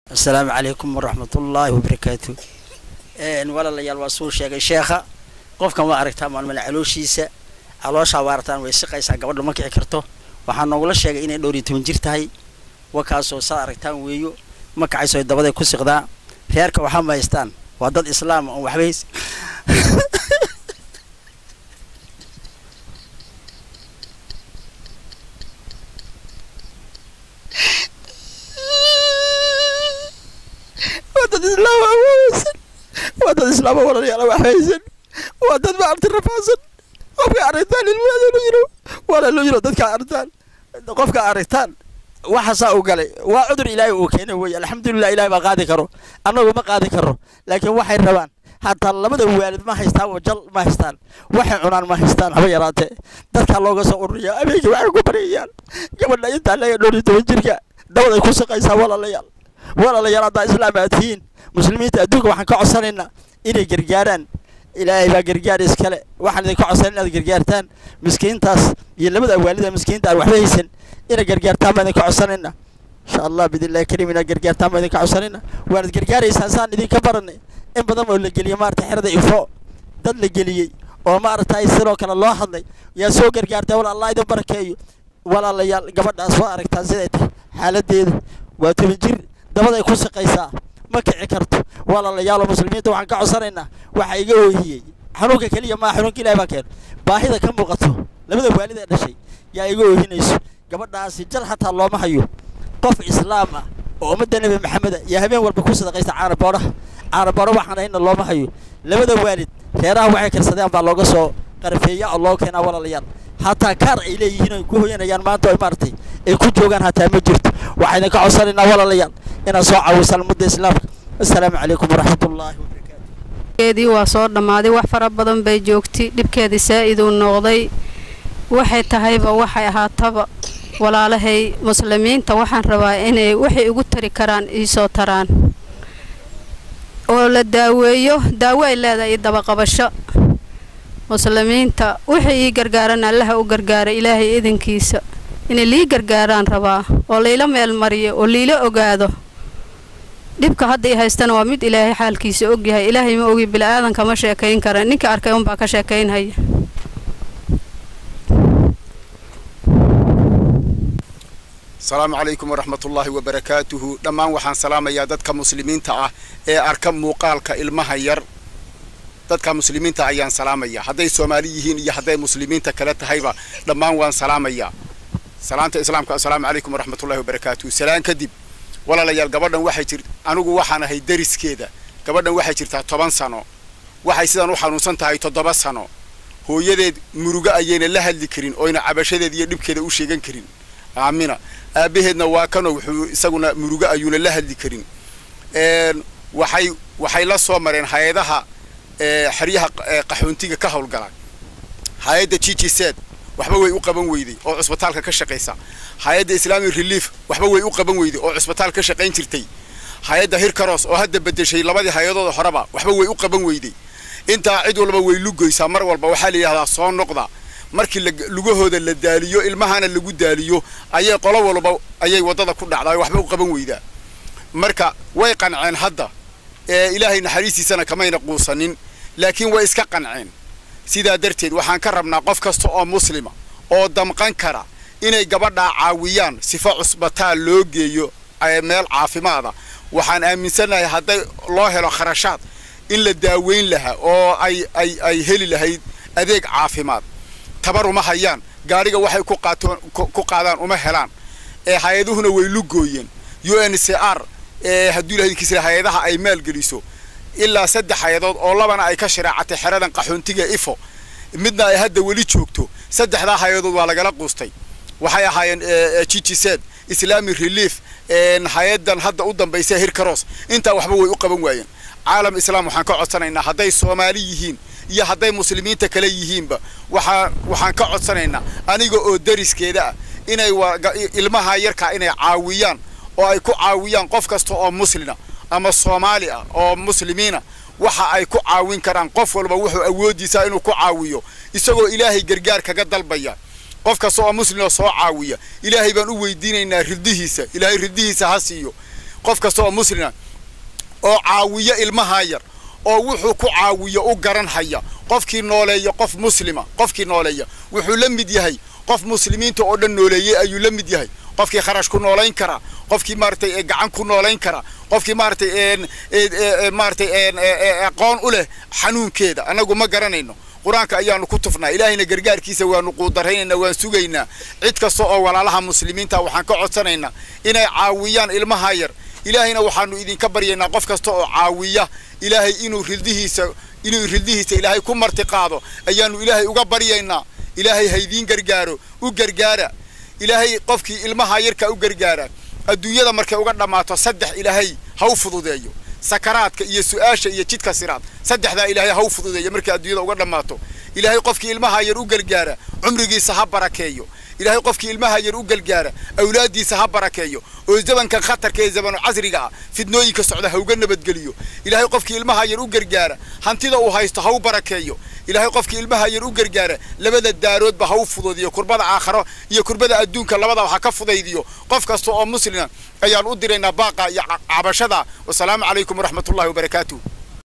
asalaamu calaykum waraxmatullaahi wabarakaatu walaalayaal waa suu sheegay sheekha qofkan waa aragtaa maalmale calooshiisa calooshaa waa aragtaan way siqaysaa gabadha ma kici karto waxaa noogula sheegay inay dhowr iyo toban jir tahay wakaasoo saad aragtaan weeyo ma kacayso dabaday ku siqdaa reerka waxaa ma haystaan waa dad islaama oon waxba hays waa dad islaama awoosan waa dad islaama walaalayaal wax haysan waa dad maarti rafaasan qofka aragtaan ilmaheeda lu yiro wala lu yiro dadka aragtaan qofka aragtaan waxaasaa u galay waa cudur ilaahay uu keenay weeye alxamdulilah ilahay baa qaadi karo annagu ma qaadi karo laakiin waxay rabaan hataa labada waalid ma haystaan oo jal ma haystaan waxay cunaan ma haystaan haba yaraatee dadkaa looga soo ururiya habeenkii waxay ku baryayaan gabadha intaa leeya dhowr iyo toban jirka dabaday ku shaqaysaa walaalayaal walaalayaal haddaa islaam aad tihiin muslimiinta adduunka waxaan ka codsanaynaa inay gargaaraan ilaahay baa gargaar iskale waxaan idinka codsanan inaad gargaartaan miskiintaas iyo labada waalida miskiinta aan waxba haysan inay gargaartaan baan idinka codsanaynaa insha allah bidillahi kariim inaad gargaartaan baan idinka codsanaynaa waanad gargaaraysaan saan idinka baranay in badan oo la geliyey maarata xerada ifo dad la geliyey oo maaragtay sidoo kale loo hadlay yaa soo gargaartay wala allah idin barakeeyo walaalayaal gabadhaas waa aragtaan siday tahay xaaladeeda waa toban jir dabaday ku shaqaysaa ma kici karto walaalayaal muslimiinta waxaan ka codsanaynaa waxa iga oohiyey xanuunka keliya maa xanuunka ilahay baa keeno baahida ka muuqato labada waalid ee dhashay yaa iga oohinayso gabadhaasi jal xataa looma hayo qof islaam ah oo ummadda nebi maxameda iyo habeen walba ku sadaqaysta caanaboodhaha caanaboodha waxaan hayna looma hayo labada waalid reeraha waxay karsadeen baa looga soo qarfeeya oo loo keenaa walaalayaal hataa kaar ay leeyihiin ay ku hoyanayaan maanta ay maaragtay ay ku joogaan hataa ma jirto waxaan idinka codsanaynaa walaalayaal inaad soo caawisaan ummadda islaamka assalaamu calaykum waraxmatullaahi keedii waa soo dhammaaday wax fara badan bay joogtay dhibkeedii saa'iduu noqday waxay tahayba waxay ahaataba walaalahay muslimiinta waxaan rabaa inay waxay igu tari karaan iisoo taraan oo la daaweeyo daawo ay leedahay iyo dabaqabasho muslimiinta wixii ii gargaaran allaha u gargaara ilaahay idinkiisa inay lii gargaaraan rabaa oo layla meel mariyo oo liila ogaado dhibka hadda i haystana waa mid ilaahay xaalkiisa ogyahay ilaahay ma ogi bila'aadanka ma sheekayn kara ninka arkay unbaa ka sheekaynhaya asalaamu calaykum waraxmatullaahi wabarakaatuhu dhammaan waxaan salaamayaa dadka muslimiinta ah ee arka muuqaalka ilmaha yar dadka muslimiinta ayaan salaamaya hadday soomaali yihiin iyo hadday muslimiinta kale tahayba dhammaan waan salaamayaa salaanta islaamka assalaamu calaykum waraxmatullahi wabarakaatuhu salaan kadib walaalayaal gabadhan waxay jir anigu waxaan ahay dariskeeda gabadhan waxay jirtaa toban sano waxay sidan u xanuunsan tahay toddoba sano hooyadeed murugo ayayna la hadli karin oyna cabashadeed iyo dhibkeeda u sheegan karin aamina aabaheedna waa kanoo wuxuu isaguna murugo ayuuna la hadli karin waxay waxay la soo mareen hay-adaha xeryaha qaxoontiga ka howlgala hay-adda jijiseed waxba way u qaban weyday oo cusbitaalka ka shaqaysa hay-adda islamic relief waxba way u qaban weyday oo cusbitaal ka shaqayn jirtay hay-adda hirkaros oo hadda bedeshay labadii hay-adooda horeba waxba way u qaban weyday intaa cid walba way lugoysaa mar walba waxaa la yidhahdaa soo noqda markii lugahooda la daaliyo ilmahana lagu daaliyo ayay qolo walba ayay waddada ku dhacdaa waxba u qaban weydaa marka way qanceen hadda ee ilaahay naxariistiisana kamayna quusanin laakiin way iska qanceen sidaa darteed waxaan ka rabnaa qof kasta oo muslima oo damqan kara inay gabadhaa caawiyaan sifo cusbitaal loo geeyo meel caafimaada waxaan aaminsannahay hadday loo helo kharashaad in la daaweyn lahaa oo ay ay ay heli lahayd adeeg caafimaad tabar uma hayaan gaadhiga waxay ku qaatoon ku qaadaan uma helaan ee hay-aduhuna way lugooyeen u n c r ee hadduu ilahay kisra hay-adaha ay maalgeliso ilaa saddex hay-adood oo labana ay ka shareecatay xeradan qaxoontiga ifo midna ay hadda weli joogto saddexdaa hay-adood waa lagala quustay waxay ahaayeen jijiseed islamic relief hay-adan hadda u dambaysa hirkaros intaa waxba way u qaban waayeen caalam islaam waxaan ka codsanaynaa hadday soomaali yihiin iyo hadday muslimiinta kale yihiinba waxaa waxaan ka codsanaynaa aniga oo dariskeeda ah inay ilmaha yarkaa inay caawiyaan oo ay ku caawiyaan qof kasta oo muslina ama soomaali ah oo muslimiina waxa ay ku caawin karaan qof walba wuxuu awoodiisaa inuu ku caawiyo isagoo ilaahay gargaar kaga dalbaya qof kasta oo muslima soo caawiya ilaahay baan u weydiinaynaa ridihiisa ilaahay ridihiisa ha siiyo qof kasta oo muslima oo caawiya ilmaha yar oo wuxuu ku caawiyo u garan haya qofkii nooleeya qof muslima qofkii nooleeya wuxuu la mid yahay qof muslimiinta oo dhan nooleeyey ayuu la mid yahay qofkii kharash ku noolayn karaa qofkii maaragtay gacan ku noolayn karaa qofkii maaragtay maaragtay aqoon u leh xanuunkeeda annagu ma garanayno qur-aanka ayaanu ku tufnaa ilaahayna gargaarkiisa waanu quudaraynayna waan sugaynaa cid kasta oo walaalaha muslimiinta waxaan ka codsanaynaa inay caawiyaan ilmaha yar ilaahayna waxaanu idinka baryaynaa qof kasta oo caawiya ilaahay inuu rildihiisa inuu rildihiisa ilaahay ku marti qaado ayaanu ilaahay uga baryaynaa ilaahay haydiin gargaaro u gargaara ilaahay qofkii ilmaha yarka u gargaara adduunyada markay uga dhammaato saddex ilaahay ha u fududeeyo sakaraadka iyo su-aasha iyo jidka siraad saddexdaa ilaahay ha u fududeeyo markay adduunyada uga dhammaato ilaahay qofkii ilmaha yar u gargaara cumrigiisa ha barakeeyo ilaahay qofkii ilmaha yar u gargaara awlaaddiisa ha barakeeyo oo zamankan khatarka ee zamanu casriga ah fidnooyinka socda ha uga nabadgeliyo ilaahay qofkii ilmaha yar u gargaara hantida uu haysto ha u barakeeyo ilaahay qofkii ilmaha yar u gargaara labada daaroodba ha u fududiyo kurbada aakharo iyo kurbada adduunka labadaba ha ka fudaydiyo qof kasta oo muslima ayaan u diraynaa baaqa iyo cabashada wasalaamu calaykum waraxmatullahi wabarakaatuh